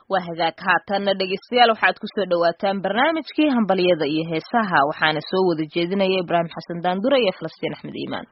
waa hagaag haatanna dhegeystayaal waxaad kusoo dhawaataan barnaamijkii hambalyada iyo heesaha waxaana soo wada jeedinaya ibraahim xasan daandure iyo falastiin axmed iimaan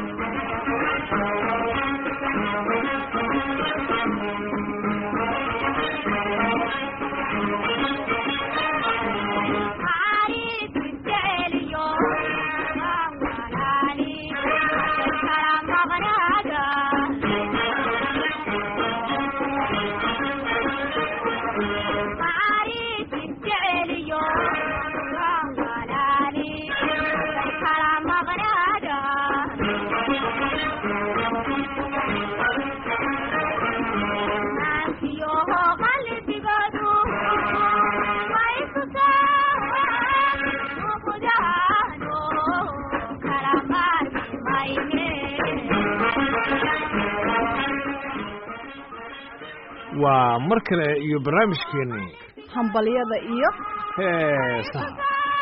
waa mar kale iyo barnaamijkeennii hambalyada iyo heesaha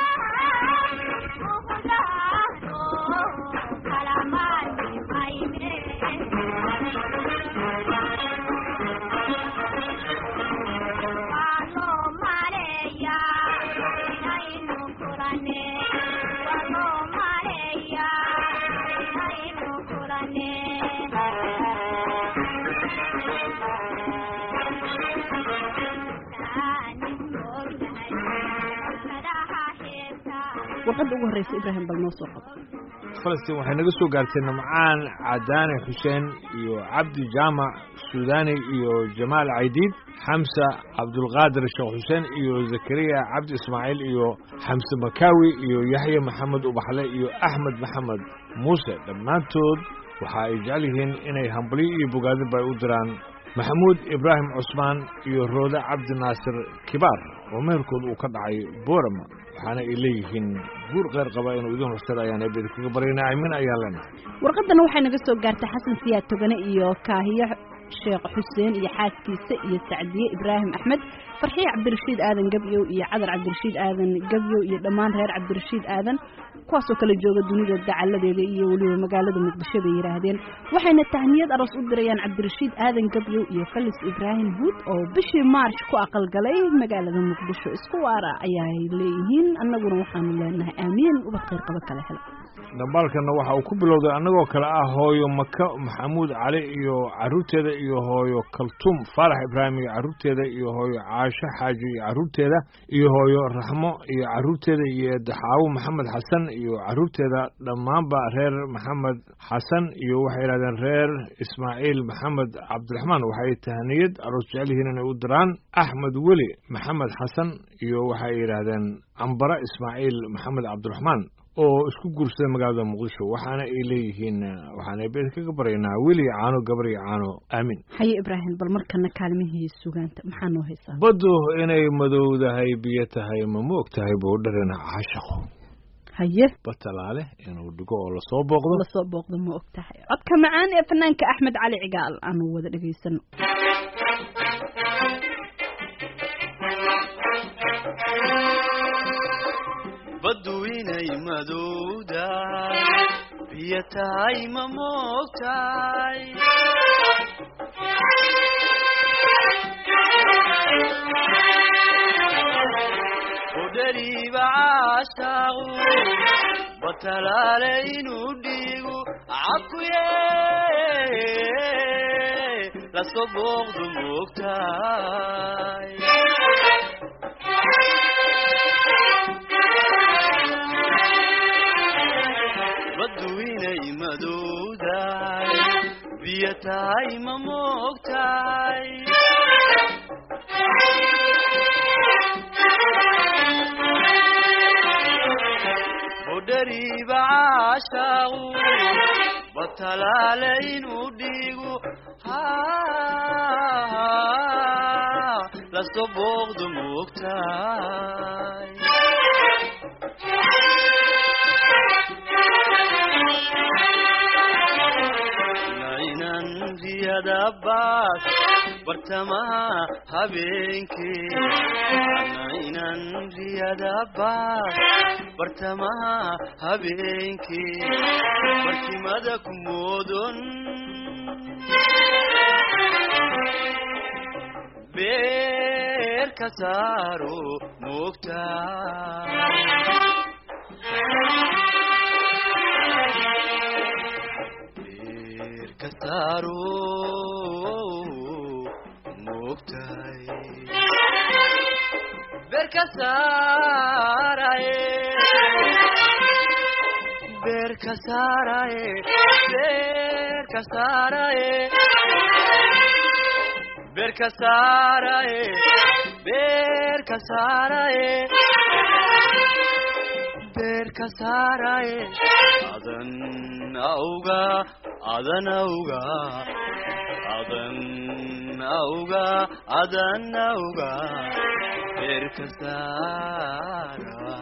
warqadda ugu horreysa ibraahim bal noo soo qabo falastiin waxay naga soo gaartay namcaan cadaane xuseen iyo cabdi jaamac suudani iyo jamaal caydiid xamsa cabdulqaadir sheekh xuseen iyo zakariya cabdi ismaaciil iyo xamse makaawi iyo yaxya maxamed ubaxle iyo axmed maxamed muuse dhammaantood waxa ay jecel yihiin inay hambalyo iyo bogaadinba ay u diraan maxamuud ibraahim cusmaan iyo roode cabdi naasir kibaar oo meherkooda uu ka dhacay boorama waxaana ay leeyihiin guur qeyr qaba inuu idin horsada ayaan eebeda kaga baryana aamin ayaan leenahay warqaddana waxay naga soo gaartay xasan siyaad togane iyo kaahiyo sheekh xuseen iyo xaaskiisa iyo sacdiye ibraahim axmed farxiye cabdirashiid aadan gebyow iyo cadar cabdirashiid aadan gebyow iyo dhammaan reer cabdirashiid aadan kuwaasoo kala jooga dunida dacaladeeda iyo weliba magaalada muqdisho bay yidhaahdeen waxayna tahniyad aroos u dirayaan cabdirashiid aadan gebyow iyo falis ibraahim huud oo bishii maarch ku aqalgalay magaalada muqdisho isku waara ayaay leeyihiin annaguna waxaanu leenahay aamiin ubad kheyr qaba kala hela dhambaalkana waxa uu ku bilowday annagoo kale ah hooyo maka maxamuud cali iyo carruurteeda iyo hooyo kaltuum faarax ibraahim iyo carruurteeda iyo hooyo caasho xaaji iyo carruurteeda iyo hooyo raxmo iyo carruurteeda iyo daxaawo maxamed xasan iyo carruurteeda dhammaanba reer maxamed xasan iyo waxay yidhahdeen reer ismaaciil maxamed cabdiraxmaan waxay tahniyad aroos jecel yihiin inay u diraan axmed weli maxamed xasan iyo waxay yidhaahdeen cambara ismaaciil maxamed cabdiraxmaan oo isku guursaday magaalada muqdisho waxaana ay leeyihiin waxaana beed kaga baryaynaa weli caano gabar iyo caano aamin haye ibraahim bal markana kaalmihii sugaanta maxaa noo haysaa baddu inay madowdahay biyo tahay ma moog tahay buu dharina caashaqo haye batalaale inuu dhigo oo lasoo booqdo lasoo booqdo ma og tahay codka macaan ee fanaanka axmed cali cigaal aanu wada dhegaysano baddu inay madowdahay biyo tahay ma moogtahay udhariiba caashaaqu batalaale inuu dhiigu cakuye lasoo booqdu moogtahay baddu inay madowdahay biyo tahay ma moogtahay udhariiba caashaaqu batalaale inuu dhiigu lasoo booqdu moogtahay naynan riyadabaas bartamaha habeenkee naynan riyadabaas bartamaha habeenkee barkimada ku moodon bee beerka saaro moogtaa beerka saaro moogtahay beerka saaraye beerka saaraye beerka saaraye beerka saaraye beerka saaraye beerka saaraye adan auga adan auga adan auga adan auga beerka saara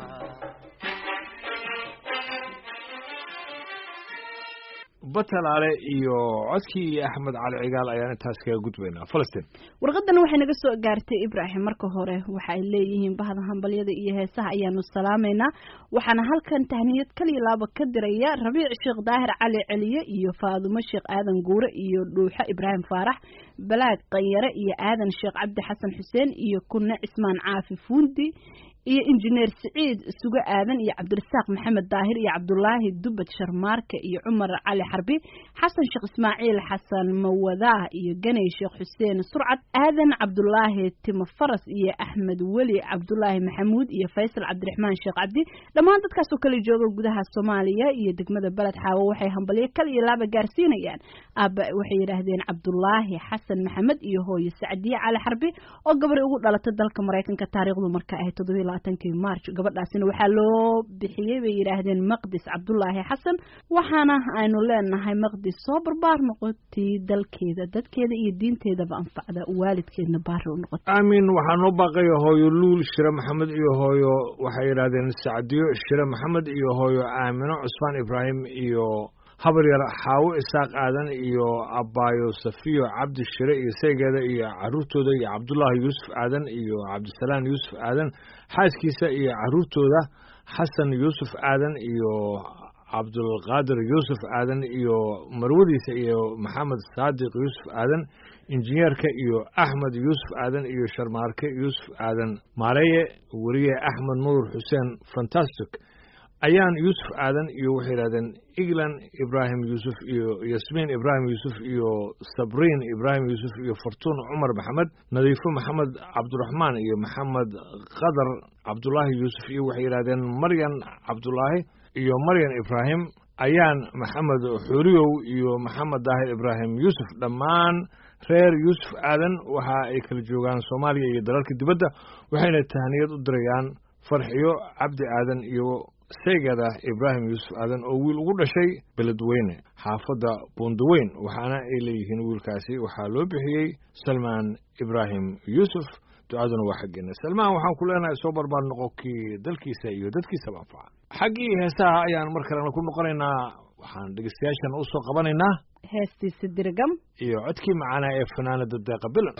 batalaale iyo codkii axmed cali cigaal ayaan intaas kaga gudbaynaa falastiin warqadan waxay naga soo gaartay ibraahim marka hore waxa ay leeyihiin bahda hambalyada iyo heesaha ayaanu salaamaynaa waxaana halkan tahniyad kaliya laaba ka diraya rabiic sheekh daahir cali celiye iyo faadumo sheekh aadan guure iyo dhuuxo ibraahim faarax balaag qanyare iyo aadan sheekh cabdi xasan xuseen iyo kunne cismaan caafi fuundi iyo injineer siciid sugo aadan iyo cabdirasaaq maxamed daahir iyo cabdulaahi dubad sharmaarke iyo cumar cali xarbi xasan sheekh ismaaciil xasan mawadaah iyo ganay sheekh xuseen surcad aadan cabdulaahi timo faras iyo axmed weli cabdulaahi maxamuud iyo faysal cabdiraxmaan sheekh cabdi dhammaan dadkaasoo kala jooga gudaha soomaaliya iyo degmada beled xaawo waxay hambalyo kal iyo laaba gaarsiinayaan aaba waxay yidhaahdeen cabdulaahi xasan maxamed iyo hooyo sacdiye cali xarbi oo gabar ugu dhalatay dalka maraykanka taariikhdu marka ahayd toddobiyo labaatankii march gabadhaasina waxaa loo bixiyey bay yidhaahdeen maqdis cabdulaahi xasan waxaana aynu leenahay maqdis soo barbaar noqotii dalkeeda dadkeeda iyo diinteedaba anfacda waalidkeedna baari u noqota aamin waxaa noo baaqaya hooyo luul shire maxamed iyo hooyo waxay yidhahdeen sacdiyo shire maxamed iyo hooyo aamino cusmaan ibraahim iyo habar yar xaawo isaaq aadan iyo abbaayo safiyo cabdi shire iyo seegeeda iyo caruurtooda iyo cabdullaahi yuusuf aadan iyo cabdisalaam yuusuf aadan xaaskiisa iyo caruurtooda xasan yuusuf aadan iyo cabdulqaadir yuusuf aadan iyo marwadiisa iyo maxamed saadiq yuusuf aadan injineerka iyo axmed yuusuf aadan iyo sharmaarke yuusuf aadan maareye weriye axmed nuur xuseen fantastic ayaan yuusuf aadan iyo waxay yidhahdeen eglan ibraahim yuusuf iyo yasmiin ibraahim yuusuf iyo sabriin ibraahim yuusuf iyo fortuun cumar maxamed nadiifo maxamed cabdiraxmaan iyo maxamed qadar cabdulaahi yuusuf iyo waxay yidhahdeen maryan cabdulaahi iyo maryan ibraahim ayaan maxamed xuuriyow iyo maxamed daahir ibraahim yuusuf dhammaan reer yuusuf aadan waxa ay kala joogaan soomaaliya iyo dalalka dibadda waxayna tahniyad u dirayaan farxiyo cabdi aadan iyo seegada ibraahim yuusuf aadan oo wiil ugu dhashay beledweyne xaafadda buundaweyn waxaana ay leeyihiin wiilkaasi waxaa loo bixiyey salmaan ibraahim yuusuf ducaduna waa xaggeena salmaan waxaan ku leenahay soo barbaar noqo kii dalkiisa iyo dadkiisaba anfaca xaggii heesaha ayaan mar kalena ku noqonaynaa waxaan dhegeystayaashan u soo qabanaynaa heestiisa dirgam iyo codkii macaanaa ee fanaanada deeqa bilan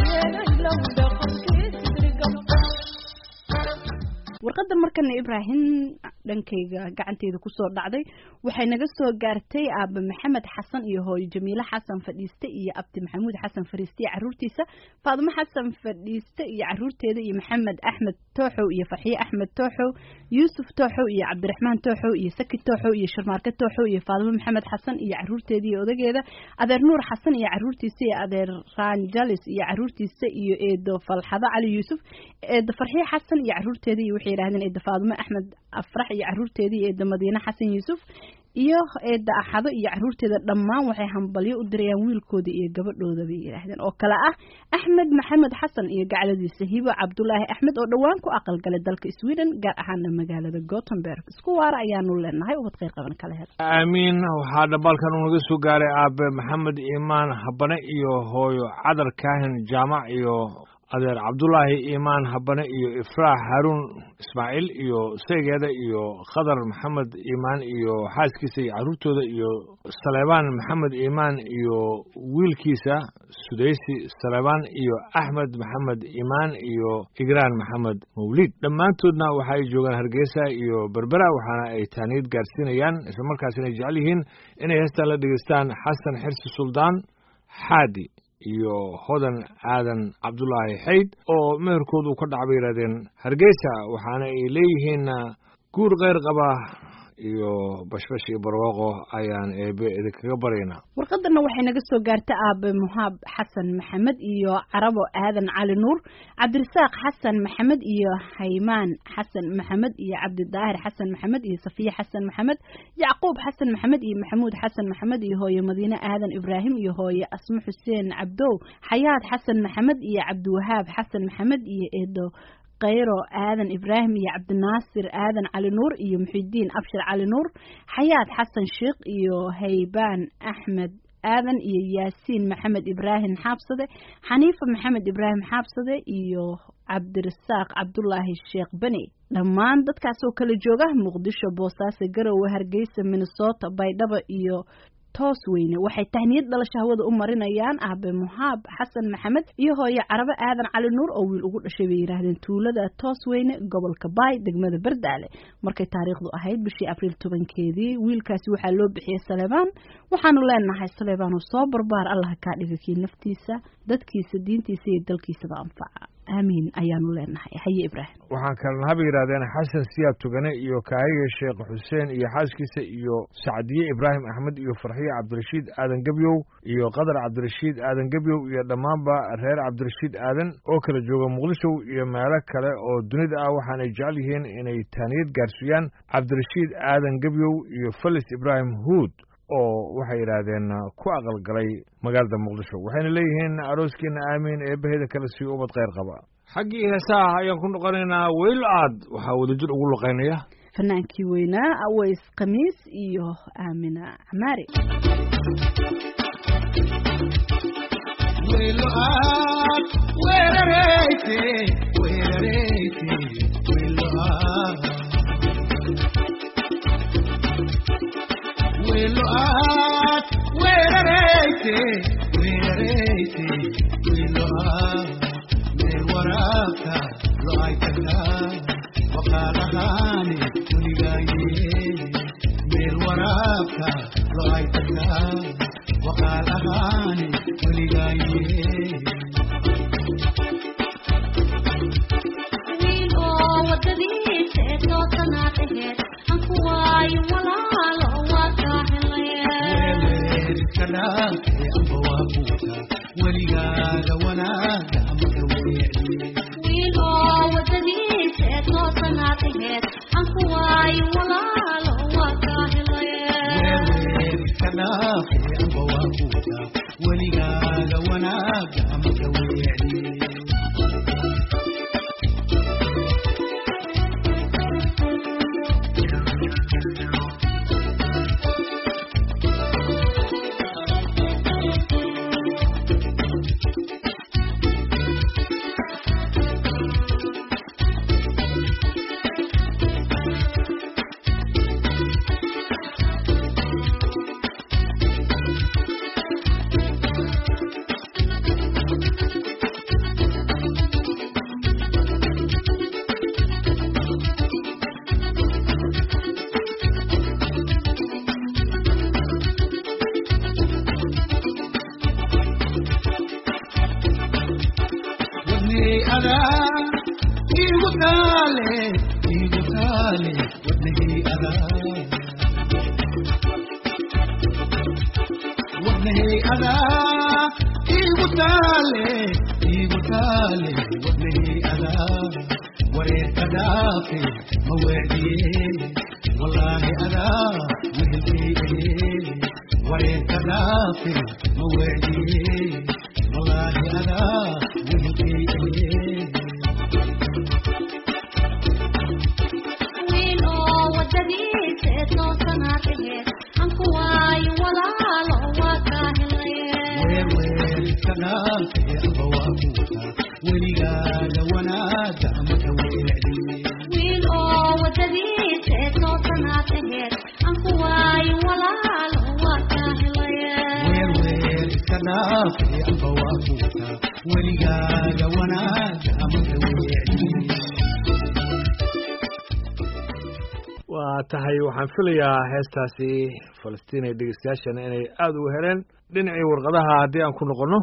warqadan markana ibraahim dhankayga gacanteeda kusoo dhacday waxay naga soo gaartay aaba maxamed xasan iyo hooyo jamiile xasan fadhiiste iyo abdi maxamuud xasan fadhiiste iyo caruurtiisa faadimo xasan fadhiiste iyo caruurteeda iyo maxamed axmed tooxow iyo farxiye axmed tooxow yuusuf tooxow iyo cabdiraxmaan tooxow iyo saki tooxow iyo sharmaarke tooxow iyo faadimo maxamed xasan iyo caruurteeda iyo odageeda adeer nuur xasan iyo caruurtiisa iyo adeer ranjalis iyo caruurtiisa iyo eedo falxado cali yuusuf eedo farxiye xasan iyo caruurteeda iyo waxay yidhahdeen eedo faadimo axmed afrax iyo caruurteeda iyo eedo madiine xasan yuusuf iyo eedda axado iyo caruurteeda dhammaan waxay hambalyo u dirayaan wiilkooda iyo gabadhooda bay yidhaahdeen oo kale ah axmed maxamed xasan iyo gacladiisa hibo cabdulaahi axmed oo dhowaan ku aqalgalay dalka sweden gaar ahaana magaalada gothenburg isku waara ayaanu leenahay ubad kheyr qaban kala hel aamiin waxaa dhambaalkan uu naga soo gaaray aabe maxamed iimaan habane iyo hooyo cadar kaahin jaamac iyo adeer cabdulaahi iimaan habane iyo ifraax haruun ismaaciil iyo saygeeda iyo khadar maxamed iimaan iyo xaaskiisa iyo carruurtooda iyo saleebaan maxamed iimaan iyo wiilkiisa sudaysi saleebaan iyo axmed maxamed iimaan iyo igraan maxamed mawliid dhammaantoodna waxa ay joogaan hargeysa iyo berbera waxaana ay taaniyad gaarsiinayaan islamarkaasina ay jecel yihiin inay heestan la dhegeystaan xasan xirsi suldaan xaadi iyo hodan aadan cabdulaahi xayd oo meherkoodu uu ka dhac bay yidhahdeen hargeysa waxaana ay leeyihiin guur keyr qaba iyo bashbash iyo barwaaqo ayaan eebe idinkaga baryaynaa warqadana waxay naga soo gaartay aabe muhaab xasan maxamed iyo carabo aadan cali nuur cabdirasaaq xasan maxamed iyo haymaan xasan maxamed iyo cabdidaahir xasan maxamed iyo safiye xasan maxamed yacquub xasan maxamed iyo maxamuud xasan maxamed iyo hooye madiine aadan ibraahim iyo hooye asmo xuseen cabdow xayaad xasan maxamed iyo cabdiwahaab xasan maxamed iyo eedo kayro aadan ibraahim iyo cabdinaasir aadan cali nuur iyo muxidiin abshir cali nuur xayaad xasan sheikh iyo haybaan axmed aadan iyo yaasiin maxamed ibraahim xaabsade xaniifa maxamed ibraahim xaabsade iyo cabdirasaaq cabdulaahi sheekh beni dhammaan dadkaas oo kala jooga muqdisho boosaaso garowe hargeysa minnesota baydhabo iyo toos weyne waxay tahniyad dhalasho hawada u marinayaan aabe muhaab xasan maxamed iyo hooye carabe aadan cali nuur oo wiil ugu dhashay bay yidhaahdeen tuulada toos weyne gobolka baay degmada bardaale markay taariikhdu ahayd bishii abriil tobankeedii wiilkaasi waxaa loo bixiyey saleebaan waxaanu leenahay saleebaan oo soo barbaar allaha kaa dhiga kii naftiisa dadkiisa diintiisa iyo dalkiisaba anfaca aamiin ayaanu leenahay haye ibraahim waxaan kalena haba yidhahdeen xasan siyaab tugane iyo kaahiga sheekh xuseen iyo xaaskiisa iyo sacdiye ibraahim axmed iyo farxiye cabdirashiid aadan gebyow iyo qadar cabdirashiid aadan gebyow iyo dhammaanba reer cabdirashiid aadan oo kala jooga muqdisho iyo meelo kale oo dunida ah waxaanay jecel yihiin inay taaniyad gaarsiiyaan cabdirashiid aadan gebyow iyo felis ibraahim huud oo waxay yidhaahdeen ku aqalgalay magaalada muqdisho waxayna leeyihiin arooskiina aamiin eebbaheeda kale sii ubad kheyr qaba xaggii heesaha ayaan ku noqonaynaa weylo aad waxaa wadajir ugu luqaynaya fanaankii weynaa aways khamiis iyo aamina camaari adaa igu taale igu taale wadnahii adaa wadnahii adaa igu taale igu taale wadnahii adaa wareerka dhaafe ma weediye wallaahi adaa wehelkee wareerka dhaafe ma weediye wallaahi adaa wehelkee wiil oo wadadiisa ee toosanaa taheed anku waayo walaalo waa kaa helaye wiil oo wadadiisa ee toosanaa taheed anku waayo walaalo waa kaa helaye weligaaga wanaaga amaka weecdi waa tahay waxaan filayaa heestaasi falastiin ee dhegeystayaashana inay aada uga heleen dhinacii warqadaha haddii aan ku noqonno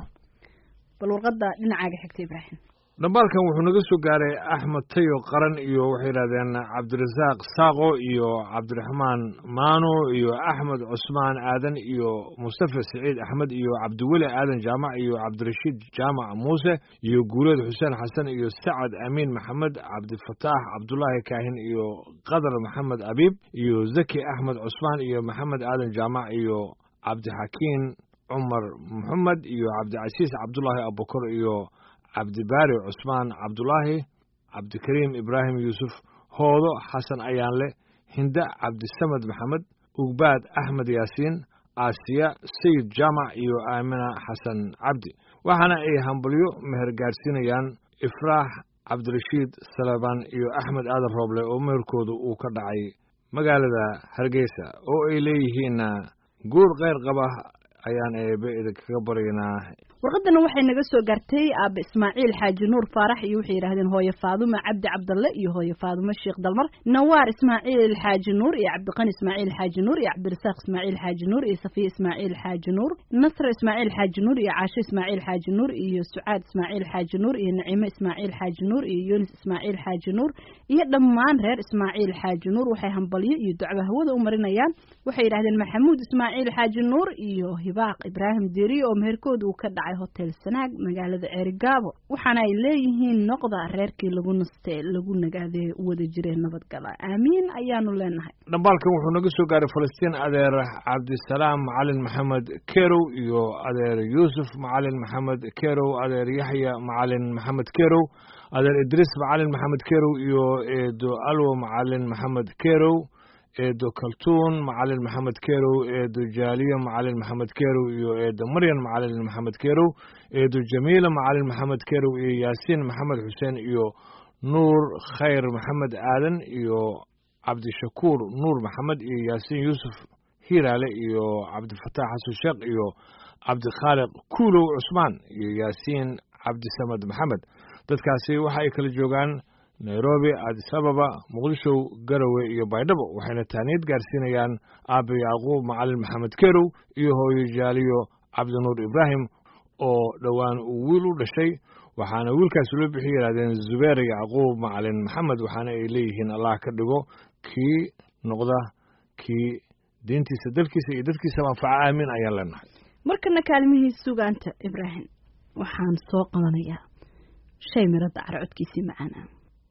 bal warqadda dhinacaaga xigta ibraahim dhambaalkan wuxuu naga soo gaaray axmed tayo qaran iyo waxay yidhahdeen cabdirasaaq saaqo iyo cabdiraxmaan maano iyo axmed cusmaan aadan iyo mustafa siciid axmed iyo cabdiweli aadan jaamac iyo cabdirashiid jaamac muuse iyo guuleed xuseen xasan iyo sacad amiin maxamed cabdifataax cabdulaahi kaahin iyo qadar maxamed abiib iyo zaki axmed cusmaan iyo maxamed aadan jaamac iyo cabdixakiin cumar maxamed iyo cabdicasiis cabdulaahi abubakar iyo cabdibaari cusmaan cabdulaahi cabdikariim ibraahim yuusuf hoodo xasan ayaanle hinda cabdisamed maxamed ugbaad axmed yaasiin aasiya sayid jaamac iyo aamina xasan cabdi waxaana ay hambalyo meher gaadhsiinayaan ifraax cabdirashiid salebaan iyo axmed aadan rooble oo meherkooda uu ka dhacay magaalada hargeysa oo ay leeyihiinna guur keyr qaba ayaan eebe idinkaga baryaynaa warqadana waxay naga soo gaartay aaba ismaaciil xaaji nuur faarax iyo waxay yidhaahdeen hooye faadume cabdi cabdalle iyo hooye faadume sheekh dalmar nawaar ismaaciil xaaji nuur iyo cabdiqani ismaaciil xaaji nuur iyo cabdirasaaq ismaaciil xaaji nuur iyo safiya ismaaciil xaaji nuur nasr ismaaciil xaaji nuur iyo caasho ismaaciil xaaji nuur iyo sucaad ismaaciil xaaji nuur iyo naciime ismaaciil xaaji nuur iyo yunis ismaaciil xaaji nuur iyo dhammaan reer ismaaciil xaaji nuur waxay hambalyo iyo ducba hawada u marinayaan waxay yidhahdeen maxamuud ismaaciil xaaji nuur iyo hibaaq ibraahim deriye oo meherkooda uu ka dhacay hotel sanaag magaalada ceerigaabo waxaana ay leeyihiin noqda reerkii lagu naste lagu nagaadee wada jiree nabadgala aamiin ayaanu leenahay dhambaalkan wuxuu naga soo gaaray falastiin adeer cabdisalaam macalin maxamed kerow iyo adeer yuusuf macalin maxamed kerow adeer yaxya macalin maxamed kerow adeer idriis macalin maxamed kerow iyo eedo alwo macalin maxamed kerow eedo kaltuun macalin maxamed kerow eedo jaaliya macalin maxamed kerow iyo eedo maryan macalin maxamed kerow eedo jamiila macalin maxamed kerow iyo yaasiin maxamed xuseen iyo nuur khayr maxamed aadan iyo cabdishakuur nuur maxamed iyo yaasiin yuusuf hiiraale iyo cabdifataax xasan sheekh iyo cabdikhaaliq kuulow cusmaan iyo yaasiin cabdisamed maxamed dadkaasi waxa ay kala joogaan nairobi addis ababa muqdisho garowe iyo baydhabo waxayna taaniyad gaarsiinayaan aabe yacquub macalin maxamed kerow iyo hooyo jaaliyo cabdinuur ibraahim oo dhowaan uu wiil u dhashay waxaana wiilkaasi loo bixi yidhahdeen zubeer yacquub macalin maxamed waxaana ay leeyihiin allah ka dhigo kii noqda kii diintiisa dalkiisa iyo dadkiisaba anfaca aamin ayaan leenahay markana kaalmihii sugaanta ibraahim waxaan soo qabanayaa shay mirada cara codkiisii macaana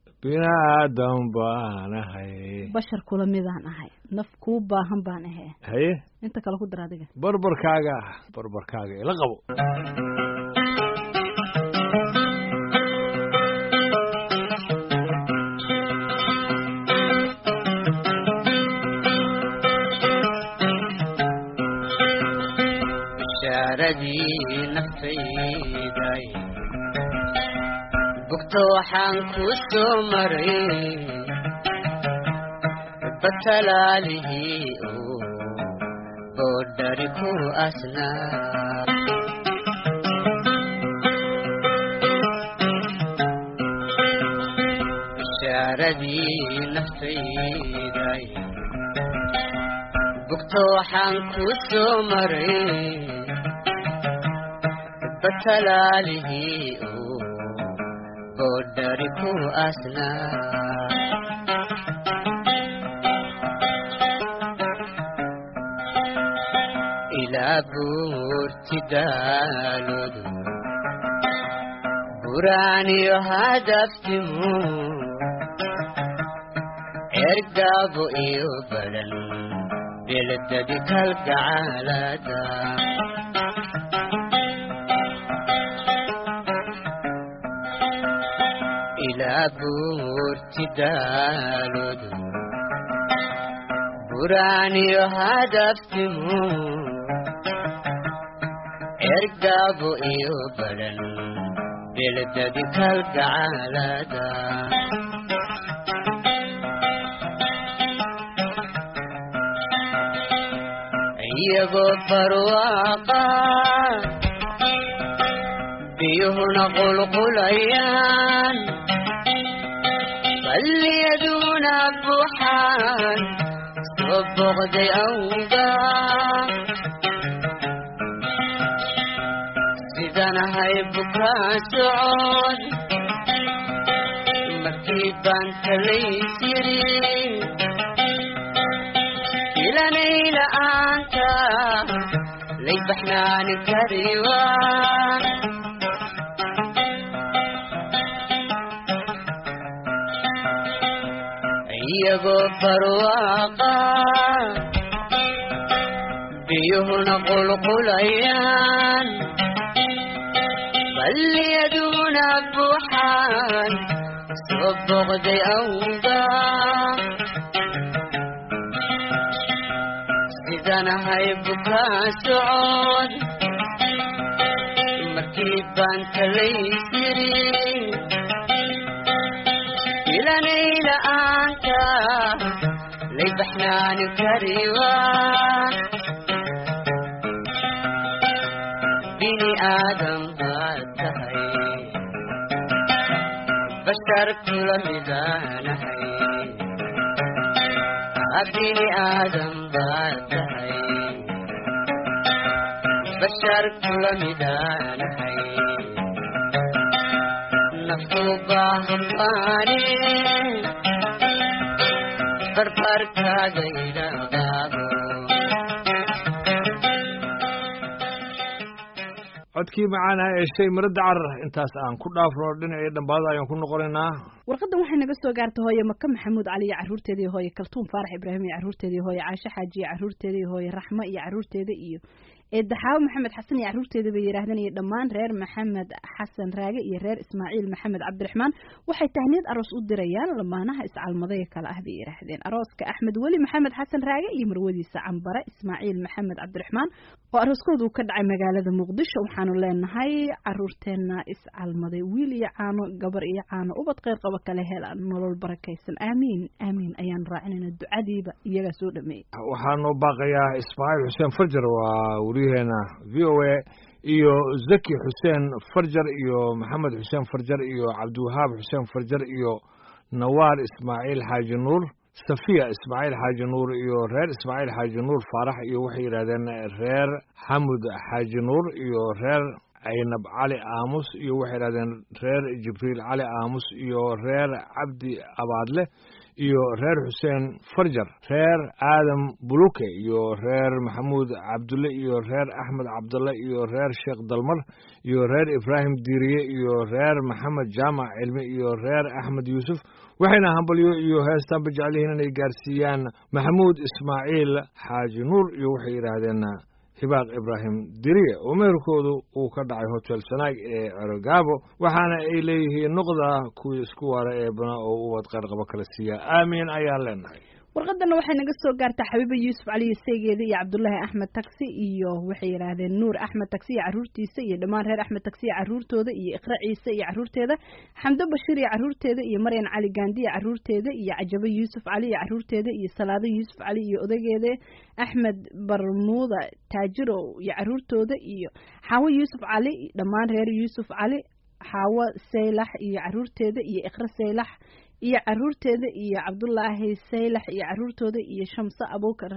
binaadan baan ahay bashar kula midaan ahay naf kuu baahan baan ahee haye inta kale ku dar adiga barbarkaaga barbarkaaga ila qabo bishaaradii naftayday bugto waxaan ku soo maray batalaalihii oo boodhari ku asnaa bishaaradii naftayday bugto waxaan ku soo maray batalaalihii oo boodhari ku asnaa ilaa buurti daaloodu buraaniyo hadaftimu ergaabo iyo badan beledadi kalgacaalada ilaa buurti daaloodu buraaniyo hadaftimu ergaabo iyo badan beledadi kalgacaalada iyagoo barwaaqa biyuhuna qulqulayaan balliyaduna buuxaan soo boqday awga sidanahay bukaa socod markii baan talays yiri ilanayla aanta lay baxnaani kariwa iyagoo barwaaqa biyuhuna qulqulayaan balliyaduna buuxaan soo boqday awga sidanahay bukaa socod markii baan talays yiri ilanayla aanta lay baxnaani kariwa bini aadam baad tahay bashar kula midaanahay bini aadam baad tahay bashar kula midaanahay naftu baahan baane barbarkaaga idhaqaabo codkii macaana ee shay marada carar intaas aan ku dhaafno dhinacii dhambaada ayaan ku noqonaynaa warqadan waxay naga soo gaartay hooye maka maxamuud cali iyo caruurteeda iyo hooye kaltuun faarax ibraahim iyo caruurteeda iyo hooye caashe xaaji iyo caruurteeda iyo hooye raxmo iyo caruurteeda iyo eedaxaawo maxamed xasan iyo caruurteeda bay yidhaahdeen iyo dhammaan reer maxamed xasan raage iyo reer ismaaciil maxamed cabdiraxmaan waxay tahniyad aroos u dirayaan lamaanaha iscalmadaya kale ah bay yidhaahdeen arooska axmed weli maxamed xasan raage iyo marwadiisa cambare ismaaciil maxamed cabdiraxmaan oo arooskooda uu ka dhacay magaalada muqdisho waxaanu leenahay caruurteena iscalmaday wiil iyo caano gabar iyo caano ubad kheyr qaba kale hela nolol barakaysan aamiin aamiin ayaanu raacinayna ducadiiba iyagaa soo dhameeyey waxaa noo baaqayaa ismaaciil xuseen farjar waa wariyaheena v o a iyo zaki xuseen farjar iyo maxamed xuseen farjar iyo cabdiwahaab xuseen farjar iyo nawaar ismaaciil xaaji nuur safiya ismaaciil xaaji nuur iyo reer ismaaciil xaaji nuur faarax iyo waxay yidhahdeen reer xamud xaaji nuur iyo reer caynab cali aamus iyo waxay yidhahdeen reer jibriil cali aamus iyo reer cabdi abaadle iyo reer xuseen farjar reer aadam buluke iyo reer maxamuud cabdulle iyo reer axmed cabdulle iyo reer sheekh dalmar iyo reer ibraahim diiriye iyo reer maxamed jaamac cilmi iyo reer axmed yuusuf waxayna hambalyo iyo heestaanba jecel yihiin inay gaarsiiyaan maxamuud ismaaciil xaaji nuur iyo waxay yidhaahdeen hibaaq ibraahim diriye oo meherkoodu uu ka dhacay hotel sanaag ee cerogaabo waxaana ay leeyihiin noqda kuwii isku waara ee bana oo ubad qayrqabo kala siiya aamiin ayaan leenahay warqadana waxay naga soo gaartaa xabiiba yuusuf caliyo seegeeda iyo cabdulaahi axmed taksi iyo waxay yidhaahdeen nuur axmed taksi iyo caruurtiisa iyo dhammaan reer axmed taksi iyo caruurtooda iyo iqra ciise iyo caruurteeda xamdo bashiir iyo caruurteeda iyo maryan cali gaandi iyo caruurteeda iyo cajabo yuusuf cali iyo caruurteeda iyo salaado yuusuf cali iyo odageeda axmed barmuuda taajiro iyo caruurtooda iyo xaawo yuusuf cali dhammaan reer yuusuf cali xaawo saylax iyo caruurteeda iyo iqra saylax iyo caruurteeda iyo cabdulaahi saylax iyo caruurtooda iyo shamse abuukar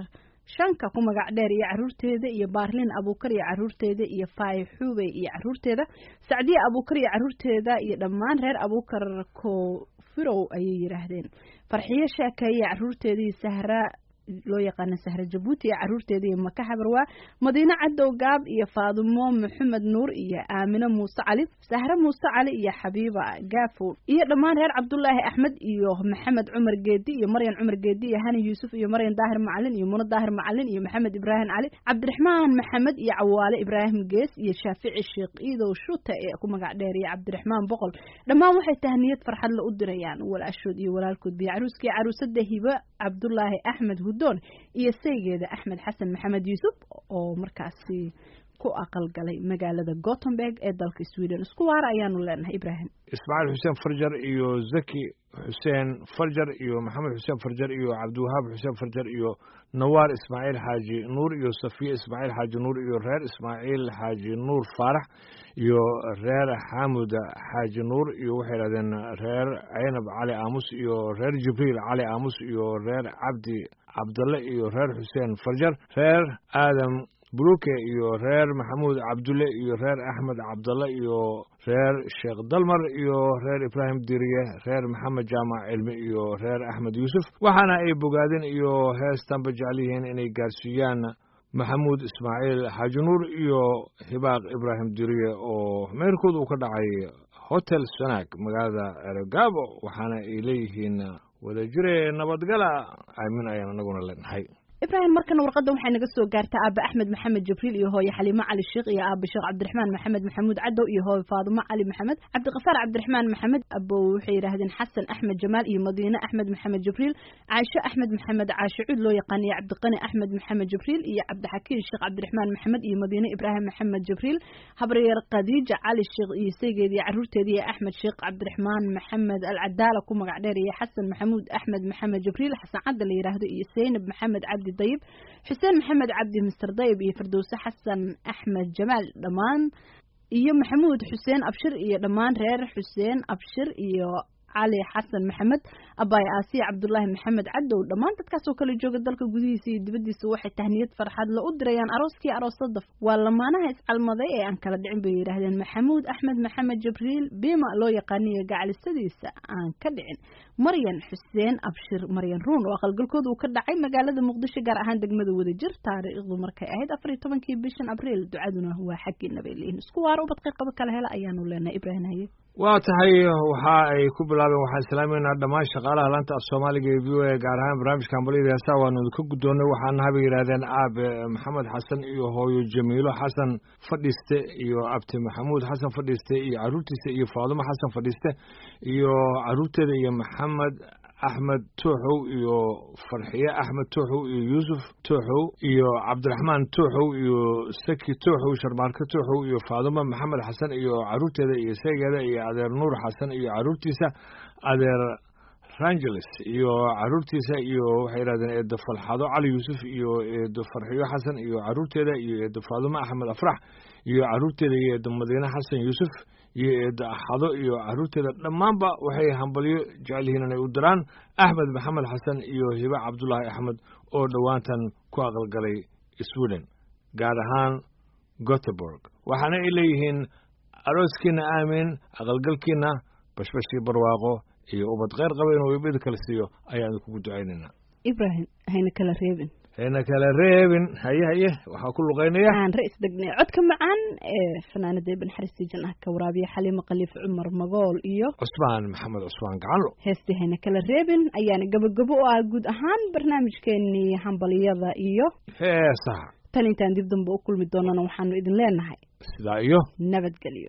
shanka ku magac dheer iyo caruurteeda iyo baarlin abuukar iyo caruurteeda iyo faay xuubey iyo caruurteeda sacdiye abuukar iyo caruurteeda iyo dhammaan reer abuukar kofirow ayay yidhaahdeen farxiyo sheekeeye iyo caruurteeda iyo sahra loo yaqaana sahra jabuuti iyo caruurteeda iyo maka xabarwaa madiine cadow gaab iyo faadumo maxamed nuur iyo aamino muuse cali sahre muuse cali iyo xabiiba gaafow iyo dhammaan reer cabdulaahi axmed iyo maxamed cumar geedi iyo maryan cumar geedi iyo hani yuusuf iyo maryan daahir macalin iyo muno daahir macalin iyo maxamed ibraahim cali cabdiraxmaan maxamed iyo cawaale ibraahim gees iyo shaafici sheekh iidow shuta ee ku magac dheer iyo cabdiraxmaan boqol dhammaan waxay tahniyad farxad la u dirayaan walaashood iyo walaalkood biyo caruuskii caruusada hibe cabdulaahi axmed hudoon iyo saygeeda axmed xasan maxamed yuusuf oo markaasi ku aqalgalay magaalada gothenburg ee dalka sweden isku waara ayaanu leenahay ibraahim ismaaciil xuseen farjar iyo zaki xuseen farjar iyo maxamed xuseen farjar iyo cabdiwahaab xuseen farjar iyo nawaar ismaaciil xaaji nuur iyo safiya ismaaciil xaaji nuur iyo reer ismaaciil xaaji nuur faarax iyo reer xaamud xaaji nuur iyo waxay yidhahdeen reer caynab cali aamus iyo reer jibriil cali aamus iyo reer cabdi cabdalle iyo reer xuseen farjar reer aadam buluke iyo reer maxamuud cabdulle iyo reer axmed cabdalle iyo reer sheekh dalmar iyo reer ibraahim diriye reer maxamed jaamac cilmi iyo reer axmed yuusuf waxaana ay bogaadeen iyo heestanba jecel yihiin inay gaarsiiyaan maxamuud ismaaciil xaaji nuur iyo hibaaq ibraahim diriye oo meerkood uu ka dhacay hotel sanaag magaalada eregaabo waxaana ay leeyihiin wadajire nabadgala aamin ayaan anaguna leenahay ibraahim markana warqadda waxay naga soo gaartaa aaba axmed maxamed jibriil iyo hooye xaliimo cali sheekh iyo aaba sheekh cabdiraxmaan maxamed maxamuud cadow iyo hooye faadumo cali maxamed cabdiqafaar cabdiraxmaan maxamed abo waxay yidhaahdeen xasan axmed jamaal iyo madiine axmed maxamed jibriil caasho axmed maxamed caasho cuud loo yaqaan iyo cabdiqani axmed maxamed jibriil iyo cabdixakiin sheekh cabdiraxmaan maxamed iyo madiine ibraahim maxamed jibriil habaryeer khadiija cali sheekh iyo saygeeda iyo caruurteeda iyo axmed sheekh cabdiraxmaan maxamed alcadaala ku magac dheer iyo xasan maxamuud axmed maxamed jibriil xasan cadda la yidhaahdo iyo seynab maxamed cabdi dayib xuseen maxamed cabdi mister dayib iyo firdowse xasan axmed jamaal dhammaan iyo maxamuud xuseen abshir iyo dhammaan reer xuseen abshir iyo cali xasan maxamed abaay aasiya cabdulaahi maxamed cadow dhammaan dadkaasoo kala jooga dalka gudihiisa iyo dibaddiisa waxay tahniyad farxad la u dirayaan arooskii aroosada waa lamaanaha iscalmaday ee aan kala dhicin bay yidhaahdeen maxamuud axmed maxamed jibriil bima loo yaqaaniyo gacalisadiisa aan ka dhicin maryan xuseen abshir maryan ruun oo aqalgalkooda uu ka dhacay magaalada muqdisho gaar ahaan degmada wadajir taariikhdu markay ahayd afar iyo tobankii bishan abriil ducaduna waa xaggiina bay leeyihin isku waaro ubad qeyqaba kala hela ayaanu leenahay ibraahim haye waa tahay waxa ay ku bilaabeen waxaan islaameynaa dhammaan shaqaalaha laanta af soomaaliga ee v o a gaar ahaan barnaamijka hambaliyada heesaa waanu ka guddoonnay waxaana habay yidhahdeen aabe maxamed xasan iyo hooyo jamiilo xasan fadhiiste iyo abti maxamuud xasan fadhiiste iyo caruurtiisa iyo faadumo xasan fadhiiste iyo caruurteeda iyo maxamed axmed tooxow iyo farxiye axmed tooxow iyo yuusuf tooxow iyo cabdiraxmaan tooxow iyo saki tooxow sharmaarke tooxow iyo faadumo maxamed xasan iyo caruurteeda iyo seegeeda iyo adeer nuur xasan iyo caruurtiisa adeer rangeles iyo caruurtiisa iyo waxay yidhahdeen eedo falxado cali yuusuf iyo eedo farxiyo xasan iyo caruurteeda iyo eedo faadumo axmed afrax iyo caruurteeda iyo eedo madiine xasan yuusuf iyo eedo axado iyo caruurteeda dhammaanba waxay hambalyo jecel yihiin inay u diraan axmed maxamed xasan iyo hibe cabdulaahi axmed oo dhowaantan ku aqalgalay sweden gaar ahaan goteborg waxaana ay leeyihiin arooskiina aamin aqalgalkiina bashbashii barwaaqo iyo ubad kheyr qaba inuu ibida kala siiyo ayaan kugu ducaynaynaa ibraahim hayna kala reebin hayna kala reebin haye haye waxaa ku luqaynaya aan ra-is degnay codka macaan ee fanaanada ibn xaristi janah ka waraabiya xaliimo khaliif cumar magool iyo cusmaan maxamed cusmaan gacanlo heestii hayna kala reebin ayaana gabagabo u ah guud ahaan barnaamijkeenii hambaliyada iyo heesaha tan intaan dib dambe u kulmi doonana waxaanu idin leenahay sidaa iyo nabadgelyo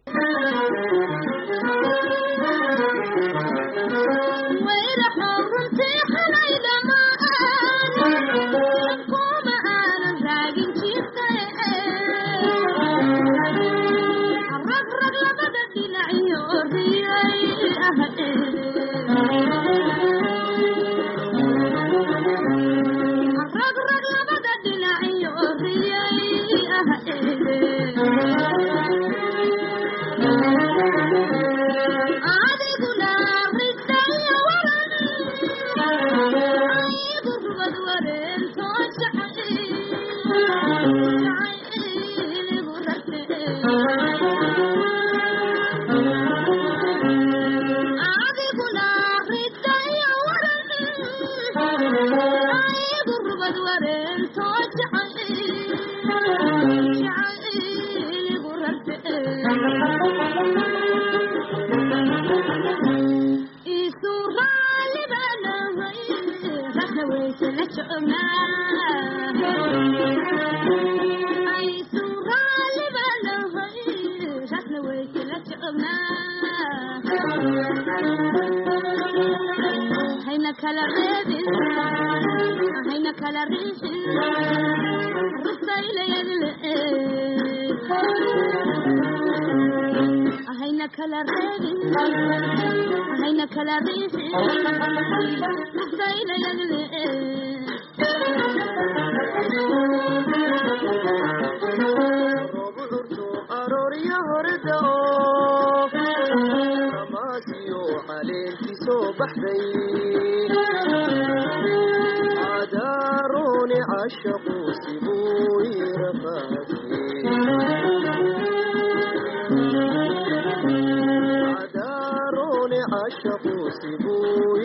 adiguna ridaya waran hayna kala reebin hayna kala riixin rusaylayadle hayna kala reebin hayna kala riixin rusaylayadle robucurtu aroorya horeda oo ramaasiyo caleenkii soo baxday cadaaruni cashaqu sibuu cadaaruni cashaqu sibuu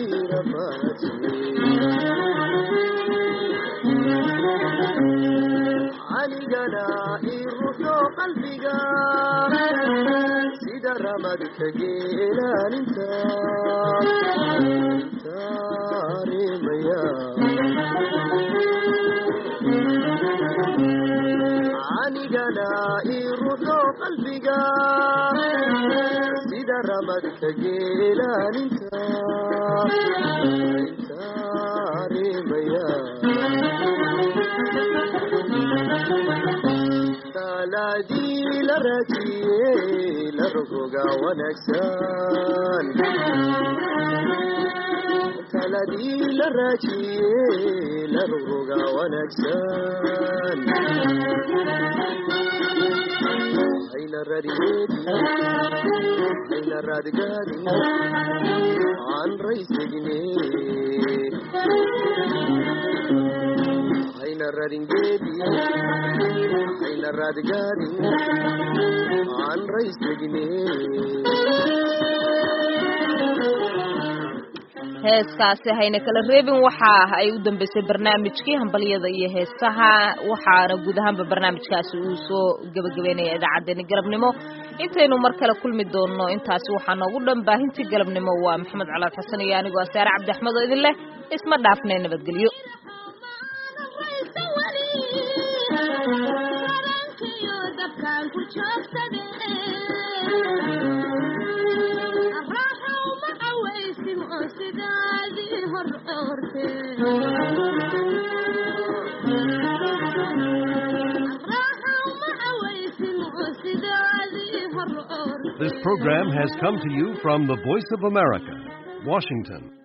canigana ii ruxo qalbiga sida ramadka geelaaninta taarimaya canigana ii ruxo qalbiga sida ramadka geelaaninta taarimaya talaadii la raajiyey la rogoga wanaagsan taladii la raajiyey la rogoga wanaagsan hayna rariyeedi hayna raadgaadi aan raysegne hayna raringeedi hayna raadgaadi aan raysegne heeskaasi hayna kala reebin waxa ay u dambeysay barnaamijkii hambalyada iyo heesaha waxaana guud ahaanba barnaamijkaasi uu soo gebagabeynaya idaacaddeenni galabnimo intaynu mar kale kulmi doonno intaasi waxaa noogu dhan baahintii galabnimo waa maxamed calaad xasan iyo anigoo asaare cabdi axmed oo idin leh isma dhaafnay nabadgelyo This program has come to you from the Voice of America, Washington.